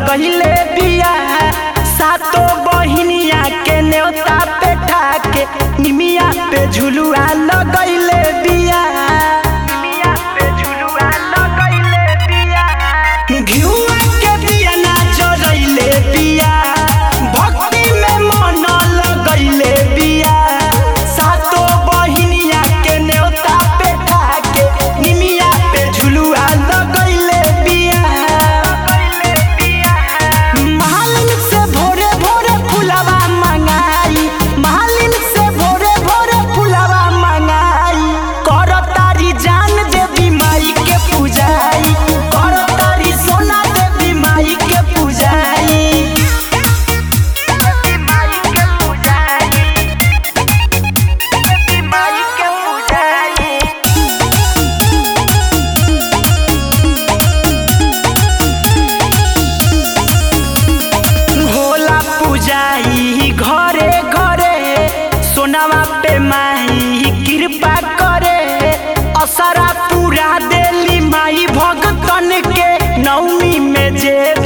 लगैले बिया सातो बहिनिया के न्योता पे ठाके निमिया पे झुलुआ लगैले बिया निमिया पे झुलुआ लगैले बिया घिउआ के बिया ना जरैले बिया भक्ति में मन लगैले बिया सातो बहिनिया के न्योता पे ठाके निमिया पे झुलुआ लगैले बिया मालिन से भोरे भोरे फुलवा मंगाई मालिन से भोरे भोरे फुलवा मंगाई कर तारी जान देवी माई के पूजाई कर तारी सोना देवी माई के पूजाई देवी माई के पूजाई देवी माई के पूजाई होला पूजाई घरे घरे सोनावा पे माई कृपा करे असरा पूरा देली माई भगतन के नवमी में जे